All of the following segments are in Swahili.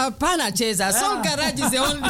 hapana cheza Soul Garage is the only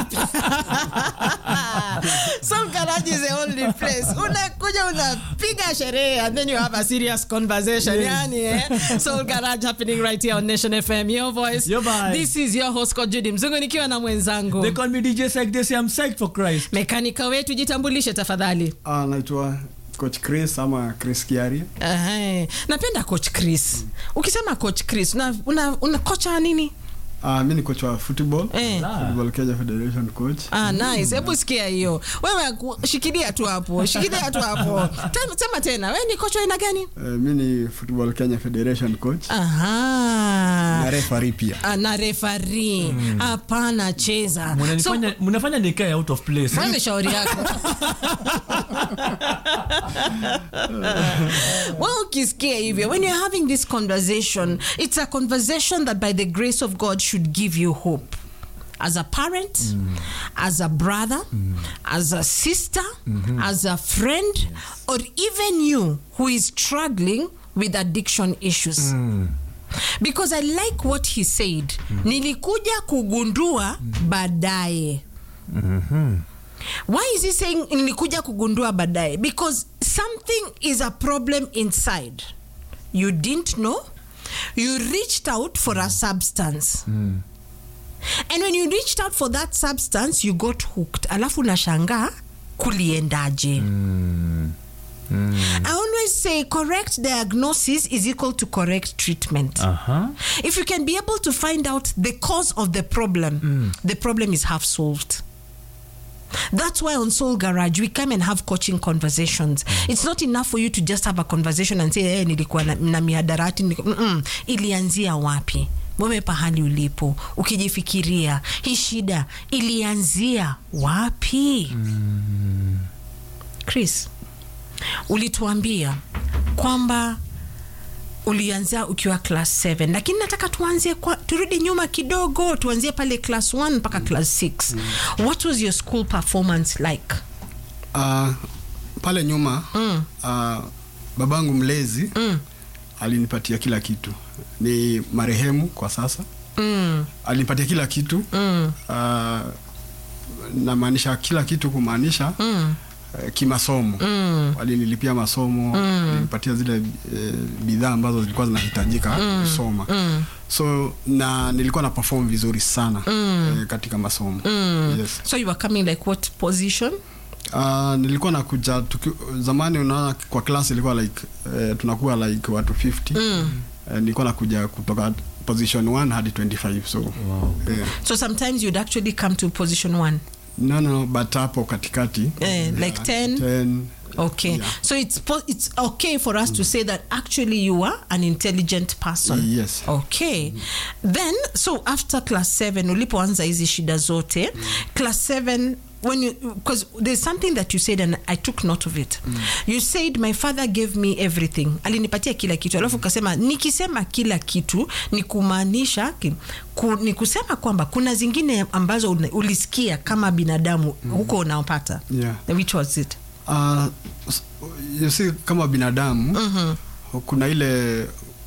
Soul Garage is the only place unakuja unapiga sherehe and then you have a serious conversation yani eh? Soul Garage happening right here on Nation FM your voice Your vibe. this is your host Coach Judy Mzungu nikiwa na mwenzangu They call me DJ Psych. They say I'm psyched for Christ. mekanika wetu jitambulishe tafadhali Ah, naitwa coach Chris ama Chris Kiari. Ehe. napenda coach Chris ukisema coach Chris una, una, una kocha nini Ah, mi ni coach wa football. Eh. Football Kenya Federation coach. Ah, nice. Hebu sikia hiyo. Wewe ku- shikilia tu hapo. Shikilia tu hapo. Tena- Sema tena. Wewe ni kocha aina gani? Eh, mi ni Football Kenya Federation coach. Aha. Na referee pia. Ah, na referee. Hapana cheza. So, Mnanifanya mnafanya nikae out of place. wewe shauri yako. well, ukisikia hivyo, when you're having this conversation, it's a conversation that by the grace of God should give you hope. As a parent, as a brother, as a sister, as a friend, or even you who is struggling with addiction issues. Because I like what he said. Nilikuja kugundua baadaye. Why is he saying nilikuja kugundua baadaye? Because something is a problem inside. You didn't know. You reached out for a substance. And when you reached out for that substance, you got hooked. Alafu nashangaa kuliendaje? I always say correct diagnosis is equal to correct treatment. Uh-huh. If you can be able to find out the cause of the problem, the problem is half solved. That's why on Soul Garage we come and have coaching conversations. It's not enough for you to just have a conversation and say hey, nilikuwa na, na mihadarati niliku-" Mm-mm. ilianzia wapi? Wewe pahali ulipo ukijifikiria hii shida ilianzia wapi? Chris, ulituambia kwamba ulianzia ukiwa class 7 lakini nataka tuanzie kwa, turudi nyuma kidogo tuanzie pale class 1 mpaka class 6 what was your school performance like Ah, pale nyuma Mm. ah, babangu mlezi mm. alinipatia kila kitu. Ni marehemu kwa sasa. Mm. Alinipatia kila kitu. Mm. Ah, namaanisha kila kitu kumaanisha Mm. eh, kimasomo Mm. walinilipia masomo walinipatia zile eh, bidhaa ambazo zilikuwa zinahitajika kusoma Mm. so na nilikuwa na perform vizuri sana eh, katika masomo Mm. yes. so you were coming like what position Uh, nilikuwa nakuja tuki, zamani unaona kwa class ilikuwa like eh, tunakuwa like watu 50 Mm. eh, nilikuwa nakuja kutoka position 1 hadi 25 so Wow. eh, so sometimes you'd actually come to position 1 no no but hapo katikati Eh, like 10? 10 okay Yeah. so it's po- it's okay for us to say that actually you are an intelligent person yes okay then so after class 7 ulipoanza hizi shida zote class 7 when you because there's something that you said and i took note of it you said my father gave me everything alinipatia kila kitu alafu ukasema nikisema kila kitu ni kumaanisha ki- ku, ni kusema kwamba kuna zingine ambazo una- ulisikia kama binadamu huko unaopata yeah which was it Uh, s- you see kama binadamu Mhm. kuna ile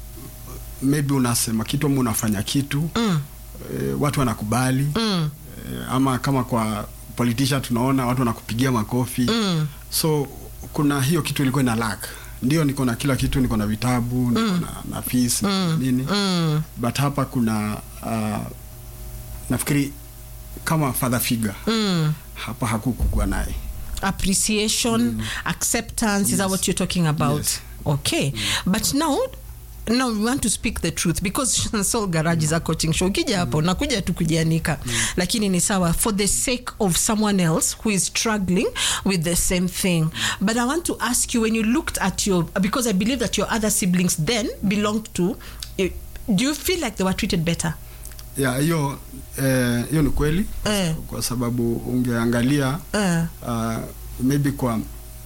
maybe unasema kitu ama unafanya kitu mm, eh, watu wanakubali mm, eh, ama kama kwa politician tunaona watu wanakupigia makofi mm. so kuna hiyo kitu ilikuwa ina lack ndio niko na kila kitu niko na vitabu niko na, na fees Mm. nini Mm. but hapa kuna uh, nafikiri kama father figure Mm. hapa hakukukuwa naye appreciation acceptance is that Yes. what you're talking about Yes. okay but now now we want to speak the truth because soul garage is a coaching show ukija hapo nakuja tu kujianika lakini ni sawa for the sake of someone else who is struggling with the same thing but i want to ask you when you looked at your because i believe that your other siblings then belonged to eh, do you feel like they were treated better ya hiyo eh, hiyo ni kweli Eh. kwa sababu ungeangalia uh, uh, maybe kwa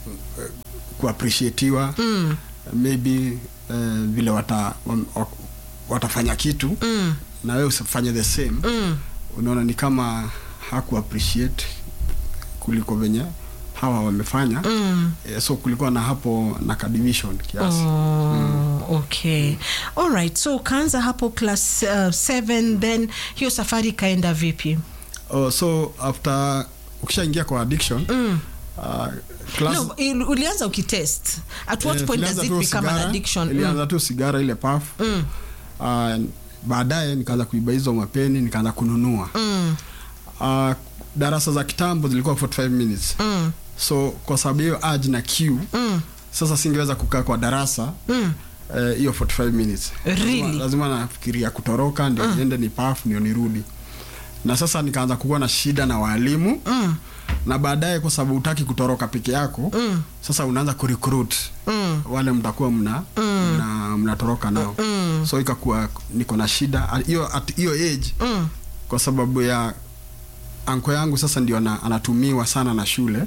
kuappreciatiwa mm, maybe uh, vile wata, wa- watafanya kitu mm, na wewe usifanye the same mm, unaona ni kama haku appreciate kuliko venye hawa wamefanya mm. eh, so kulikuwa na hapo na ka division kiasi Oh, okay all right so ukaanza hapo class 7 uh, then hiyo safari ikaenda vipi oh, so after ukishaingia kwa addiction mm. uh, class, no, il- ulianza ukitest at what eh, point does tulianza it tu become an sigara, addiction ilianza mm. tu sigara ile paf Mm. uh, baadaye nikaanza kuiba hizo mapeni nikaanza kununua Mm. uh, darasa za kitambo zilikuwa 45 minutes Mm. so kwa sababu hiyo aj na q Mm. sasa singeweza kukaa kwa darasa Mm. eh, hiyo 45 minutes Really? lazima, lazima nafikiria kutoroka ndio niende ni paf ndio nirudi na sasa nikaanza kuwa na shida na waalimu Mm. na baadaye kwa sababu utaki kutoroka peke yako Mm. sasa unaanza kurecruit Mm. wale mtakuwa mna mna mnatoroka nao Mm. so ikakuwa niko na shida At hiyo at hiyo age Mm. kwa sababu ya anko yangu sasa ndio ana, anatumiwa sana na shule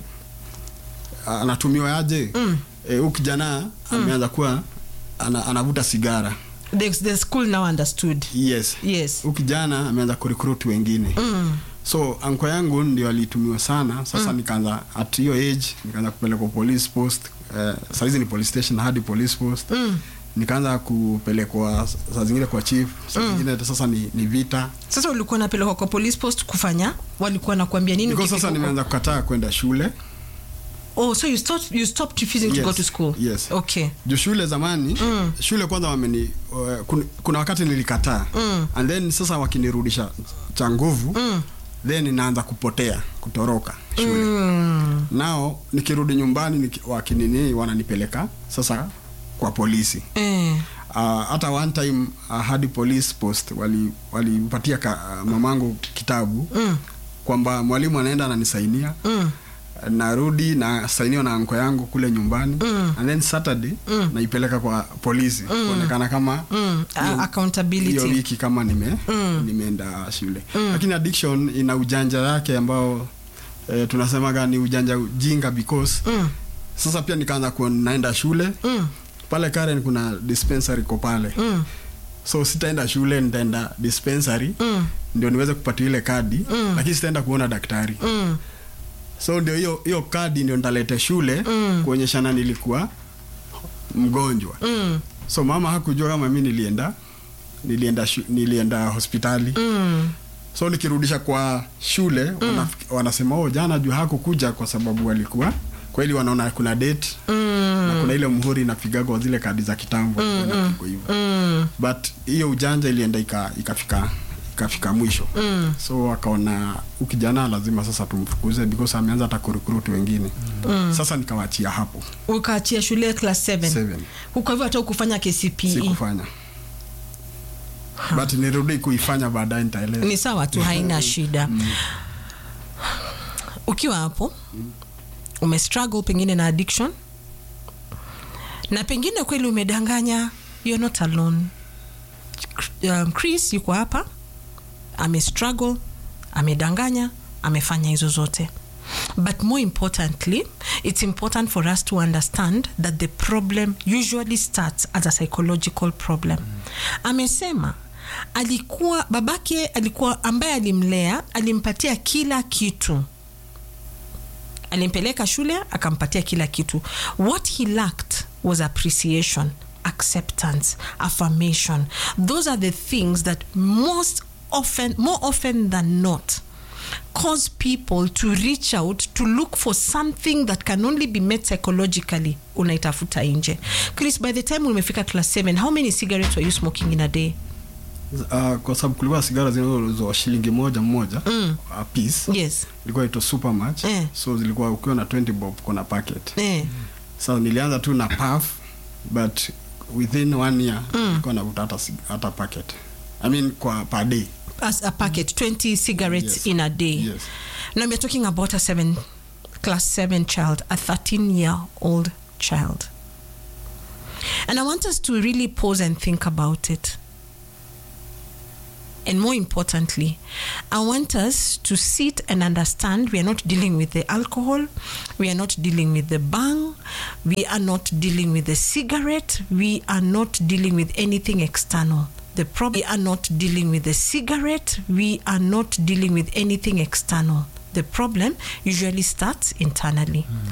A- anatumiwa aje Mm. e, huyu kijana ameanza kuwa ana, anavuta sigara The, the school now understood yes yes huyu kijana ameanza kurecruit wengine mm. so anko yangu ndio alitumiwa sana sasa nikaanza at hiyo age nikaanza kupelekwa police post eh, sahizi ni police station hadi police post Mm. nikaanza kupelekwa saa zingine kwa chief saa zingine hata sasa ni, ni vita sasa ulikuwa napelekwa kwa police post kufanya walikuwa nakuambia nini because ukifika sasa huko? nimeanza kukataa kwenda shule oh so you stopped, you stopped refusing to Yes, go to school yes. okay juu shule zamani Mm. shule kwanza wameni uh, kun, kuna wakati nilikataa Mm. and then sasa wakinirudisha cha nguvu mm. then naanza kupotea kutoroka shule Mm. nao nikirudi nyumbani niki, wakinini wananipeleka sasa kwa polisi Eh. Ah, hata one time uh, hadi police post wali walimpatia uh, mamangu kitabu Mm. kwamba mwalimu anaenda ananisainia Mm. narudi na sainiwa na anko yangu kule nyumbani Mm. and then saturday Mm. naipeleka kwa polisi kuonekana kama Mm. A- hiyo- accountability. hiyo wiki kama nime Mm. nimeenda shule lakini addiction ina ujanja yake ambao eh, tunasemaga ni ujanja ujinga because Mm. sasa pia nikaanza kuwa naenda shule Mm. pale Karen kuna dispensary ko pale Mm. so sitaenda shule nitaenda dispensary Mm. ndio niweze kupata ile kadi Mm. lakini sitaenda kuona daktari Mm. so ndio hiyo hiyo kadi ndio nitalete shule Mm. kuonyeshana nilikuwa mgonjwa Mm. so mama hakujua kama mi nilienda nilienda shu, nilienda hospitali Mm. so nikirudisha kwa shule wana, wanasema oh jana juu hakukuja kwa sababu alikuwa kweli wanaona kuna date Mm. na kuna ile muhuri inapiga kwa zile kadi za kitambo inapigwa hivyo Mm. but hiyo ujanja ilienda ika- ikafika ikafika mwisho Mm. so wakaona ukijana lazima sasa tumfukuze because ameanza hata kurecruit wengine mm. sasa nikawachia hapo ukaachia shule class 7 Seven. kwa hivyo hata ukufanya KCPE sikufanya but nirudi kuifanya baadaye nitaeleza ni sawa tu haina shida ukiwa hapo umestruggle pengine na addiction na pengine kweli umedanganya you're not alone um, chris yuko hapa amestruggle amedanganya amefanya hizo zote but more importantly it's important for us to understand that the problem usually starts as a psychological problem amesema alikuwa babake alikuwa ambaye alimlea alimpatia kila kitu alimpeleka shule akampatia kila kitu what he lacked was appreciation acceptance affirmation those are the things that most often more often than not cause people to reach out to look for something that can only be met psychologically unaitafuta nje chris by the time umefika class 7 how many cigarettes were you smoking in a day uh, kwa sababu kulikuwa sigara zinazouzwa shilingi moja moja mm. a piece yes ilikuwa ito super much Eh. so zilikuwa ukiwa na 20 bob kuna packet eh. sasa nilianza tu na puff but within one year nilikuwa navuta hata sig- hata packet i mean kwa per day as a packet 20 cigarettes Yes. in a day Yes. now we're talking about a seven class 7 child a 13 year old child and i want us to really pause and think about it and more importantly, I want us to sit and understand we are not dealing with the alcohol, we are not dealing with the bang, we are not dealing with the cigarette, we are not dealing with anything external. The problem we are not dealing with the cigarette, we are not dealing with anything external. the problem usually starts internally